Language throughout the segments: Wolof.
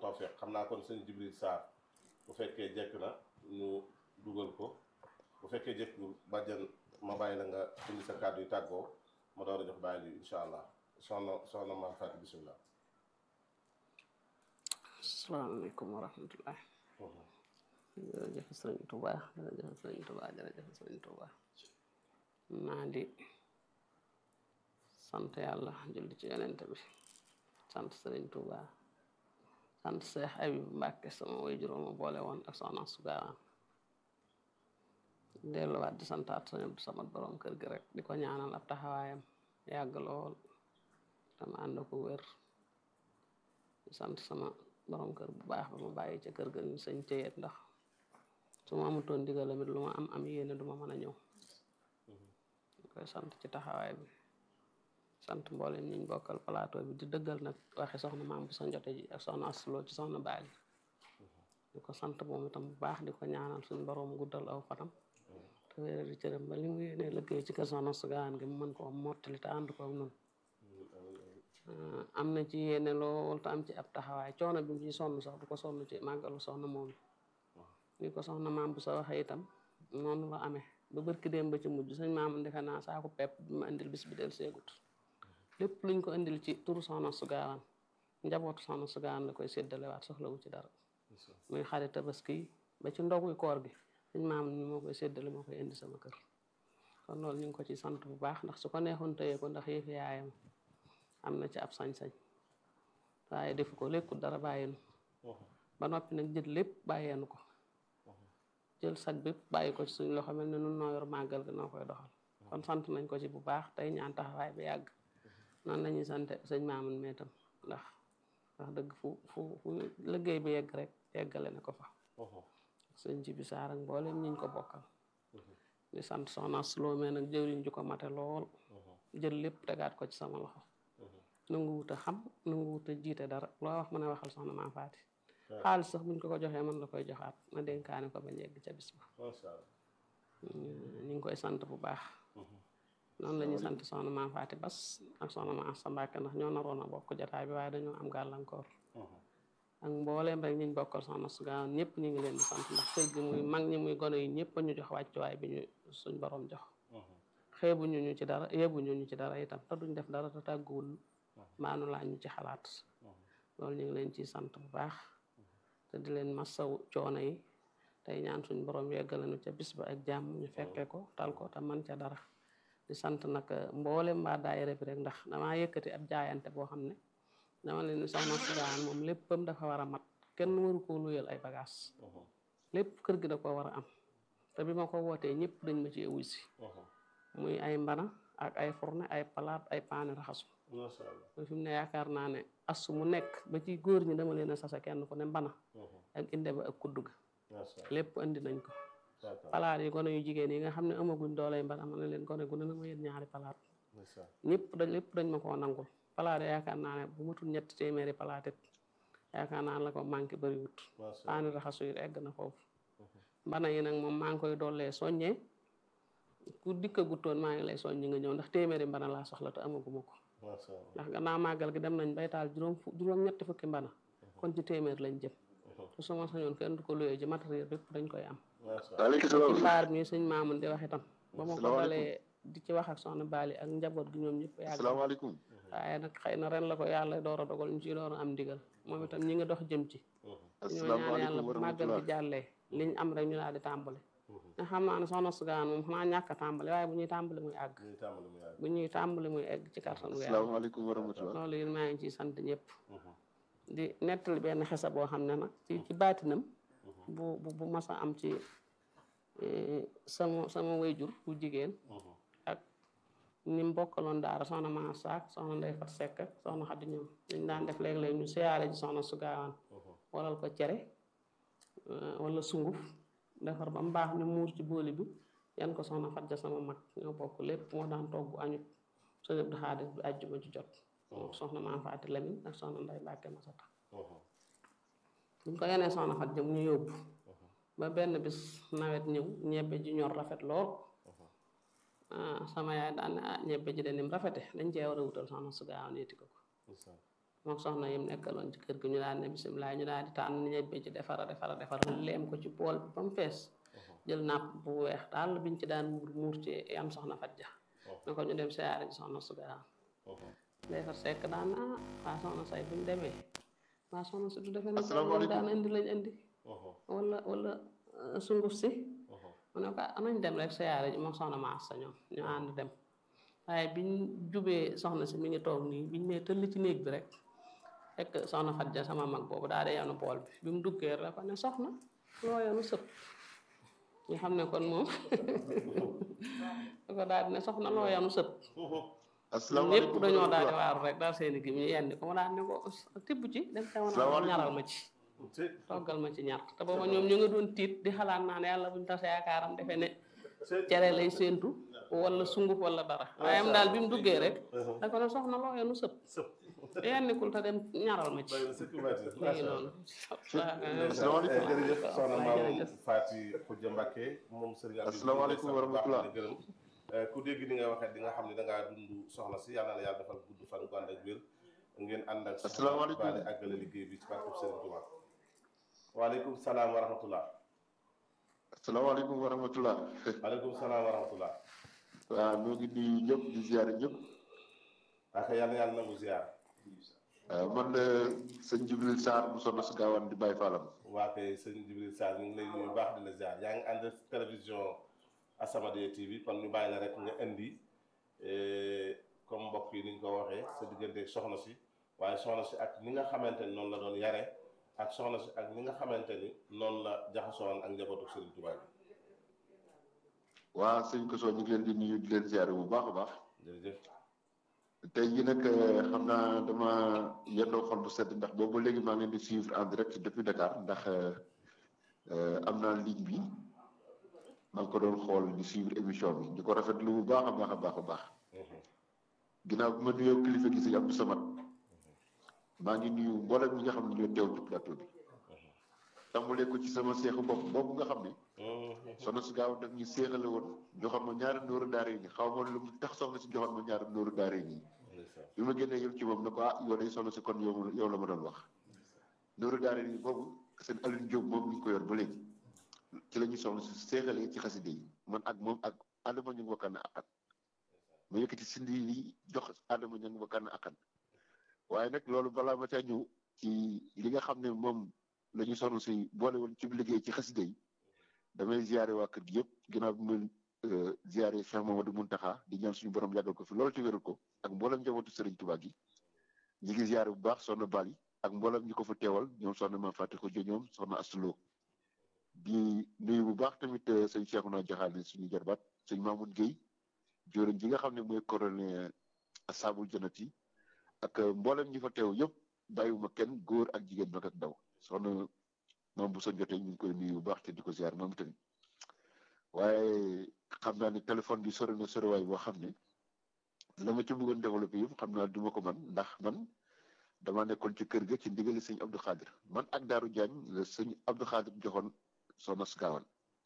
tawfeex xam naa kon sëñ Jibril Sarr bu fekkee jekk na ñu dugal ko bu fekkee jekkul bàjjan ma bàyyi la nga indi sa kàddu yu tàggoo ma door a jox bàyyi li incha allah soxna soxna maam Fatou bisimilah. asalaamaaleykum wa rahmatullah jërëjëf sëriñ Touba jërëjëf sëriñ Touba jërëjëf sëriñ Touba naa di sant yàlla julli ci yonent bi sant sëriñ Touba sant Seex Ayib Mbàkke sama way juróoma boole woon ak soxna su gaawaan delluwaat di santaat sëñ Abdu Samad borom kër gi rek di ko ñaanal ab taxawaayam yàgg lool dama ànd ko wér di sant sama borom kër bu baax ba ma bàyyi ca kër ga ñu sëñ téyeet ndax su ma amutoon ndigal tamit lu ma am am yéene du ma mën a ñëw koy sant ci taxawaay bi sant mboolem ñiñ bokkal plateau bi di dëggal nag waxi soxna maam bu sa njote ji ak soxna asloo ci soxna baali di ko sant moom itam bu baax di ko ñaanal suñ borom guddal aw fanam te wéeral di cëram ba li mu yéene liggéey ci kër soxna sugaan gi mu mën ko mottali te ànd ko ak nun am na ci yéene lool te am ci ab taxawaay coono bi mu ci sonn sax du ko sonn ci màggalu soxna moom ni ko soxna maam bu sa waxee itam noonu la amee ba bërki dem ba ci mujj sëñ maam defe naa saako pepp bi ma indil bis bi del seegut lépp luñ ko indil ci turu soxna su gaawaan njabootu soxna su gaawaan la koy séddalewaat soxlawu ci dara muy xarit tabaski ba ci ndoguy koor gi sëñ maam ni moo koy séddale moo koy indi sama kër kon loolu ñu ngi ko ci sant bu baax ndax su ko neexoon tëye ko ndax yëfi yaayam am na ci ab sañ-sañ waaye defu ko lekkul dara bàyyinu ba noppi nag jël lépp bàyyeenu ko jël sag bépp bàyyi ko ci suñ loxo mel ne nun noo yor màggal gi noo koy doxal kon sant nañ ko ci bu baax tey ñaan taxawaay bi yàgg noonu la ñuy sant sëñ Maamun meetam ndax wax dëgg fu fu fu liggéey bi yegg rek yeggale na ko fa sëñ ci bi saar ak mboolem ñiñ ko bokkal di sant soxna Sloo mee nag jëwriñ ju ko mate lool jël lépp tegaat ko ci sama loxo nangu wut a xam nangu wut a jiite dara loo wax mën a waxal soxna maa faati xaalis sax buñ ko ko joxee mën la koy joxaat ma dénkaane ko ba yegg ca bis ba ñu ngi koy sant bu baax noonu la ñuy sant soxna maa faati bas ak soxna maa sa mbàkke ndax ñoo naroon a bokk jataay bi waaye dañoo am gàllankoor ak mbooleem rek ñiñ bokkal soxna su gaaw ñëpp ñu ngi leen di sant ndax kër gi muy mag ñi muy gone yi ñëpp ñu jox wàccuwaay bi ñu suñ borom jox xeebuñu ñu ci dara yebuñu ñu ci dara itam te duñ def dara te tàgguwul maanu laa ñu ci xalaat loolu ñu ngi leen ciy sant bu baax te di leen masaw coono yi tey ñaan suñ borom yeggalanu ca bis ba ak jàmm ñu fekke ko tal ko te man ca dara di sant nag mboolem mbaa daayira bi rek ndax damaa yëkkati ab jaayante boo xam ne dama leen ni soxna Sugaan moom léppam dafa war a mat kenn waru koo luyal ay bagage lépp kër gi da ko war a am te bi ma ko wootee ñëpp dañ ma ci wuy si muy ay mbana ak ay fourne ay palaat ay paani raxasu mooy fi mu ne yaakaar naa ne asu mu nekk ba ci góor ñi dama leen a sasa kenn ku ne mbana ak inde ba ak kuddu ga lépp andi nañ ko palaat yi gone yu jigéen yi nga xam ne amaguñ doolay mbana ma ne leen gone gu ne na ma yéen ñaari palaat ñëpp dañ lépp dañ ma koo nangul palaat yi yaakaar naa ne bu matul ñetti téeméeri palaat it yaakaar naa la ko manqué bëriwut paani raxasu yi egg na foofu mbana yi nag moom maa ngi koy dollee soññee ku dikka guttoon maa ngi lay soññi nga ñëw ndax téeméeri mbana laa soxla te amaguma ko ndax gannaaw màggal gi dem nañ bay taal juróom juróom ñetti fukki mbana kon ci téeméer lañ jëm te su ma sañoon kenn du ko luyee ji matériel bépp dañ koy am ci mbaar mi sëñ Maamun di wax itam ba ma ko dalee di ci wax ak soxna Baali ak njaboot gi ñoom ñëpp yàgg asalaamaaleykum waaye nag xëy na ren la ko yàlla door a dogal ñu ci door a am ndigal moom itam ñi nga dox jëm ci ñoo ñaan yàlla bu màggal gi jàllee liñ am rek ñu daal di tàmbali nga xam naa ne soxna Sugaan moom xanaa ñàkk a tàmbali waaye bu ñuy tàmbali muy àgg bu ñuy tàmbali muy egg ci kàttanu yàlla asalaamaaleykum wa rahmatulah loolu yéen maa ngi ciy sant ñëpp di nettali benn xesa boo xam ne nag ci ci baatinam bu bu bu mas a am ci sama sama wayjur bu jigéen ak ni mu bokkaloon daara soxna maa saak soxna ndey fat sekk soxna xaddi ñoom dañ daan def léeg-léeg ñu siyaare ji soxna su gaawaan walal ko cere wala sunguf defar ba mu baax ñu muur ci booli bi yan ko soxna fat ja sama mag ñoo bokk lépp moo daan togg añut soo yëpp di xaalis bi àjjuma ci jot moo soxna maam faati lamin ak soxna nday bàkke masata buñ ko yenee soxna fat ja mu ñu yóbbu ba benn bis nawet ñëw ñebbe ji ñor rafet lool sama yaay daan ne ah ñebbe ji de nim rafete dañ cee war a wutal soxna su gaaw neeti ko ko moom soxna yim nekkaloon ci kër gi ñu daan ne bisimilah ñu daal di tànn ñebbe ci defara defara defar leem ko ci bool bi ba mu fees jël napp bu weex daal biñ ci daan muur muur ci yam soxna Fadja ne ko ñu dem siyaare ji soxna Sugaan defar sekk daan ah waa soxna say buñ demee waa soxna si du defee ne loolu daan indi lañ indi wala wala sunguf si mu ne ko nañ dem rek siyaare ji moom soxna maas sa ñoom ñu ànd dem waaye biñ jubee soxna si mi ngi toog nii biñ nee tëll ci néeg bi rek fekk soxna Fadja sama mag boobu daal di yanu bool bi bi mu duggee rek ko ne soxna loo yanu sëpp ñu xam ne kon moom da ko daal di ne soxna loo yanu sëpp ñëpp dañoo daal di waaru rek daal seeni gi ñu yendi ko mu daal ne ko tibb ci dem te wana ñaral ma ci toggal ma ci ñaar te booba ñoom ñu nga doon tiit di xalaat naan yàlla buñ tase yaakaaram defe ne cere lay séentu wala sunguf wala dara waaye am daal bi mu duggee rek da ko ne soxna loo yenu sëpp yennikul te dem ñaral ma ci léegi noonu jërëjëf soxna maam Faty Khoudia Mbacké moom sëriñ asalaamaaleykum wa rahmatulah gërëm ku dégg ni nga waxee di nga xam ne da ngaa dund soxna si yàlla na yàlla defal gudd fan gu ànd ak wér ngeen ànd ak asalaamaaleykum baale àggale liggéey bi ci barkeb Sëriñ Tuubaa waaleykum salaam wa rahmatullah asalaamaaleykum wa rahmatulah. waaleykum salaam wa rahmatullah waaw ñoo ngi nuyu ñëpp di ziare ñëpp. ak yàlla yàlla nangu ziar. waaw man de sëñ Jibril Sarr bu sonn si gaawaan di bàyyi faalam. waa kay sëñ Jibril Sarr ñu ngi lay nuyu baax di la ziar yaa ngi ànd télévision As-Samadiyya TV kon ñu bàyyi la rek nga indi comme mbokk yi ni ñu ko waxee sa diggante soxna si waaye soxna si ak ni nga xamante ni noonu la doon yare ak soxna si ak ni nga xamante ni noonu la jaxasoon ak njabootu Sëriñ Tuubaa bi. waa sëñ Koso ñu ngi leen di nuyu di leen ziare bu baax a baax. jërëjëf. tey jii nag xam naa dama yendoo xol bu sedd ndax boobu léegi maa ngi leen di suivre en direct depuis Dakar ndax am naa ligne bi maa ngi ko doon xool di suivre émission bi di ko rafetlu bu baax a baax a baax a baax. ginnaaw bi ma nuyoo kilifa gi sëñ Abdou Samad maa ngi nuyu mboolem ñi nga xam ne ñoo teew ci plateau bi. tàmbalee ko ci sama seexu bopp boobu nga xam ne. soxna si gaaw daf ñu seexale woon joxoon ma ñaari nooru daara yi nii xaw ma lu mu tax soxna si joxoon ma ñaari nooru daara yi nii. bi ma génnee yow ci moom ne ko ah yow day soxna si kon yow yow la ma doon wax. nooru daara yi boobu seen Alioune Diop moom ñu ko yor ba léegi ci la ñuy soxna si seexalee ci xaside yi man ak moom ak Adama ñu ngi wakkaan na akkan ma yëkkati sindi yi jox Adama ñu ngi wakkaan na akkan waaye nag loolu balaa ma caa ñëw ci li nga xam ne moom la ñu soxna si boole woon ci liggéey ci xaside yi damay ziare waa kër gi yëpp ginnaaw bi ma ziare Cheikh Mamadou Muntaxa di ñaan suñu borom yàggal ko fi loolu te wéral ko ak mboolem njabootu Serigne Touba gi ñi ngi ziare bu baax soxna Bali ak mboolem ñi ko fa teewal ñoom soxna Mame Faty Khoudia ñoom soxna Astulo di nuyu bu baax tamit sëñ Cheikhouna Diakhane suñu jarbaat sëñ Mamoun Guèye joriñ ji nga xam ne mooy coordonné Ashabul Jannati ak mboolem ñi fa teew yëpp bàyyiwuma kenn góor ak jigéen mag ak ndaw soxna moom bu sa jotee ñu ngi koy nuyu bu baax te di ko ziar moom tamit waaye xam naa ne téléphone bi sori na soriwaay boo xam ne la ma ci bëggoon développé yëpp xam naa du ma ko man ndax man dama nekkoon ci kër ga ci ndigali sëñ Abdou Khadir man ak Daaru Diagne la sëñ Abdou Khadir joxoon soxna si gaawal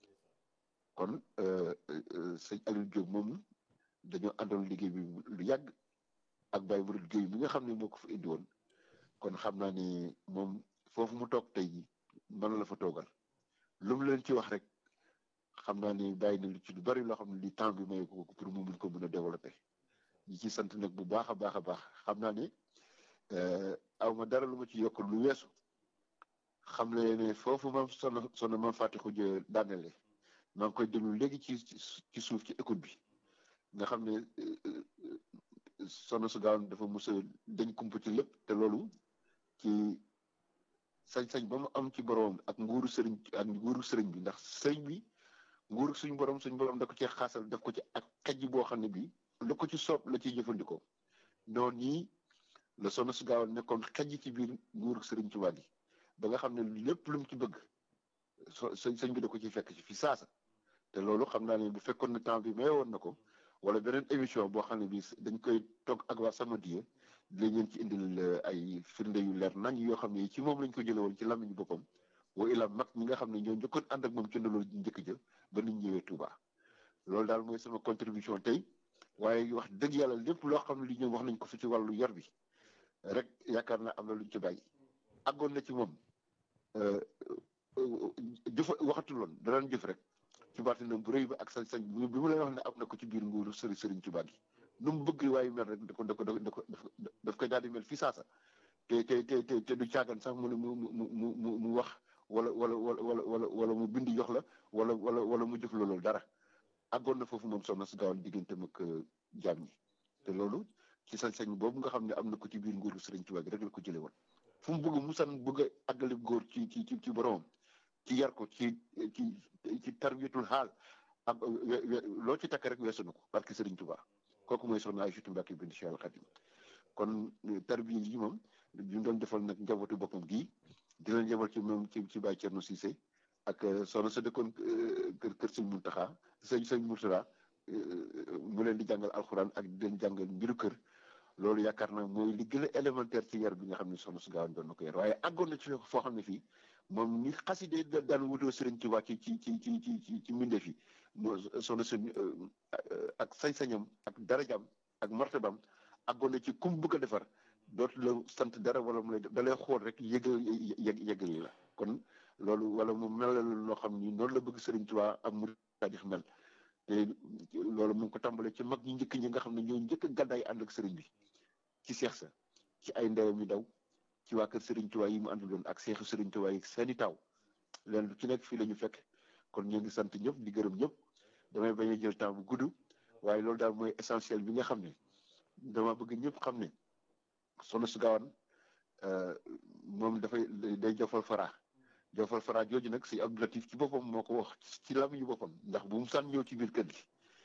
kon sëñ Aliou Diop moom dañoo àndoon liggéey bi lu yàgg ak Baye Mouride Gueye mi nga xam ne moo ko fa indi woon kon xam naa ni moom foofu mu toog tey jii man la fa toogal lu mu leen ci wax rek xam naa ni bàyyi na lu ci lu bari loo xam ne li temps bi may ko pour mu mun ko mën a développer ñi ci sant nag bu baax a baax a baax xam naa ni aw ma dara lu ma ci yokk lu weesu xam le ne foofu mam sono sono Mame Faty Khoudia daanele maa ngi koy déglu léegi ci ci suuf ci écoute bi nga xam ne sono su gaaw dafa mos a dañ kumpa ci lépp te loolu ci sañ-sañ ba mu am ci borom ak nguuru sëriñ ak nguuru sëriñ bi ndax sëriñ bi nguuru suñ borom suñ borom da ko ci xaasal daf ko ci ak xejj boo xam ne bii lu ko ci soob la ciy jëfandikoo noonu ñii la soxna su gaaw nekkoon xejj ci biir nguuru sëriñ Tuubaa gi ba nga xam ne lépp lu mu ci bëgg so sëñ bi da ko ci fekk ci fi saasa te loolu xam naa ne bu fekkoon ne temps bi may woon na ko wala beneen émission boo xam ne bii dañ koy toog ak waa Samadiyya dinañ leen ci indil ay firnde yu leer nañ yoo xam ne ci moom lañ ko jëlee woon ci làmmiñu boppam wa ila mag ñi nga xam ne ñoo njëkkoon ànd ak moom ci ndaloolu njëkk ja ba niñ ñëwee Touba loolu daal mooy sama contribution tey waaye wax dëgg yàlla lépp loo xam ne li ñoom wax nañ ko fi ci wàllu yor bi rek yaakaar naa am na lu ñu ci bàyyi àggoon na ci moom jëf waxatul woon da daan jëf rek ci baatinam bu rëy ba ak sañ-sañ bi mu lay wax ne am na ko ci biir nguuru sëriñ sëriñ Tuubaa gi nu mu bëgg waaye mel rek da ko da ko da ko daf koy daal di mel fii saasa te te te te te du caagan sax mu ne mu mu mu mu mu wax wala wala wala wala wala mu bindi jox la wala wala wala mu jëf loolu dara àggoon na foofu moom soxna si gaawal digganteem ak jaam ñi te loolu ci sañ-sañ boobu nga xam ne am na ko ci biir nguuru sëriñ Tuubaa gi rek la ko jëlee woon fu mu bëgg mu san bëgg a àggale góor ci ci ci ci boromam ci yar ko ci ci ci tarbiyatul xaal ak loo ci takk rek weesu na ko parce que sëriñ Tuubaa kooku mooy soxna Aysatu Mbàkke bint Cheikh al Xadim kon tarbiya yi moom ñu doon defal nag njabootu boppam gii di leen yemal ci moom ci ci Baay Cerno Siise ak soxna sa dëkkoon kër kër sëñ Muntaxa sëñ sëñ Murtada mu leen di jàngal alxuraan ak di leen jàngal mbiru kër loolu yaakaar naa mooy li gën a élémentaire ci yar bi nga xam ne soxna su gaawan doon na ko yar waaye àggoon na ci foo xam ne fii moom ni xaside daan wutoo sëriñ Tuubaa ci ci ci ci ci ci ci mbindeef yi soxna su ak sañ-sañam ak darajam ak martabam àggoon na ci kum bëgg a defar dootu la sant dara wala mu lay da lay xool rek yëgal yëg yëgal la kon loolu wala mu mel loo xam ni noonu la bëgg sëriñ Tuubaa ak mu taadix mel te loolu mu ngi ko tàmbalee ci mag ñi njëkk ñi nga xam ne ñoo njëkk a gàddaay ànd ak sëriñ bi ci seex sa ci ay ndeyam yu daw ci waa kër sëriñ Tuubaa yi mu àndaloon ak seexu sëriñ Tuubaa yi seeni taw leen lu ci nekk fii la ñu fekk kon ñu ngi sant ñëpp di gërëm ñëpp damay bañ a jël temps bu gudd waaye loolu daal mooy essentiel bi nga xam ne dama bëgg ñëpp xam ne soxna su gaawan moom dafay day jofal fara jofal fara jooju nag si Abdou Latif ci boppam moo ko wax ci làmmiñu boppam ndax bu mu sànn ñëw ci biir kër gi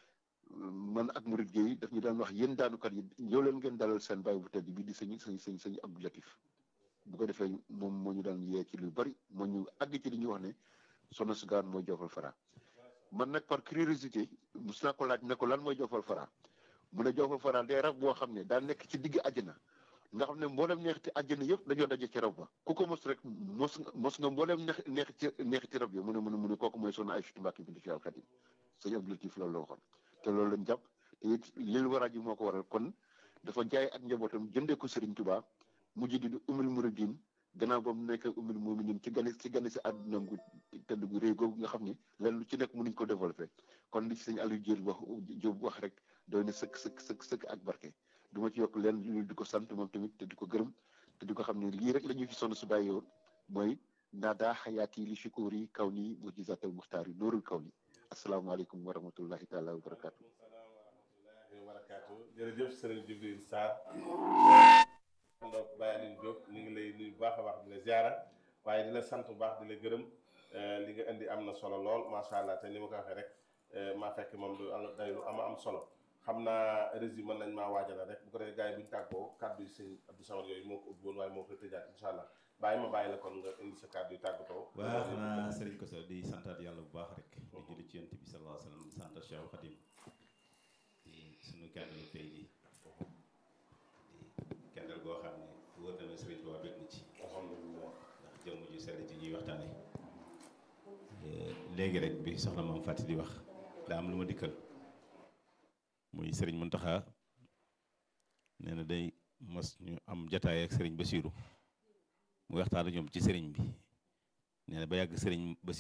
man ak murid Gueye daf ñu daan wax yéen daanukat yi ñëw leen ngeen dalal seen bàyyi bu tedd bi di sëñ sëñ sëñ sëñ Abdou Latif bu ko defee moom moo ñu daan yee ci lu bari moo ñu àgg ci li ñuy wax ne soxna su gaawan mooy jofal fara man nag par curiosité mus naa ko laaj ne ko lan mooy jofal fara mu ne jofal fara day rab boo xam ne daa nekk ci digg àjjana nga xam ne mboolem neexiti àjjana yëpp dañoo daje ci rab ba ku ko mos rek mos nga mos nga mboolem neex neex ci neexiti rab yi mu ne mu ne mu ne kooku mooy soxna Aysatu Mbàkke bintu Cheikh al Xadim sëñ Abdou Latif loolu la waxoon te loolu lañ jàpp te it lil waraa ji moo ko waral kon dafa jaay ak njabootam jëndee ko Serigne Touba mujj di umul muridin gannaaw ba mu nekk umul muminin ci gane ci gane si àdduna gu tëdd gu réy googu nga xam ne leen lu ci nekk mënuñ ko développé kon li ci sëñ Aliou Diop wax Diop wax rek doy na sëkk sëkk sëkk sëkk ak barke du ma ci yokk leen lu di ko sant moom tamit te di ko gërëm te di ko xam ne lii rek la ñuy fi sonn su bàyyi woon mooy naada xayaati li shukuri kaw nii mujizatal muxtaar yi noorul kaw ni asalaamaaleykum wa rahmatullahi taala wa barakaatu wa barakaatu jërëjëf sëriñ Jibril Sarr donc Baye Aliou Diop ñu ngi lay nuyu bu baax a baax di la ziara waaye di la sant bu baax di la gërëm li nga indi am na solo lool macha allah te ni ma ko waxee rek maa fekk moom du day lu ama am solo xam naa résumé nañ maa waajala rek bu ko defee gars yi bu ñu tàggoo kàddu yi sëñ Abdou Samad yooyu moo ko ubbi woon waaye moo koy tëjaat incha allah bàyyi ma bàyyi la kon nga indi sa kàddu yi tàggatoo. waaw xanaa sëriñ ko sa di santaat yàlla bu baax rek di julli ci yonent bi sallallahu alayhi wa sallam di santaat Cheikh Khadim di suñu kàddu tey ji di kendal goo xam ne wóor na ma sëriñ Tuubaa bég na ci alhamdulilah ndax jëmm ju sell ji ñuy waxtaane léegi rek bi soxna maam fàtti di wax daa am lu ma dikkal muy sëriñ Muntaxa nee na day mos ñu am jataay ak sëriñ Basiiru mu waxtaan ak ñoom ci sëriñ bi nee na ba yàgg sëriñ Basiiru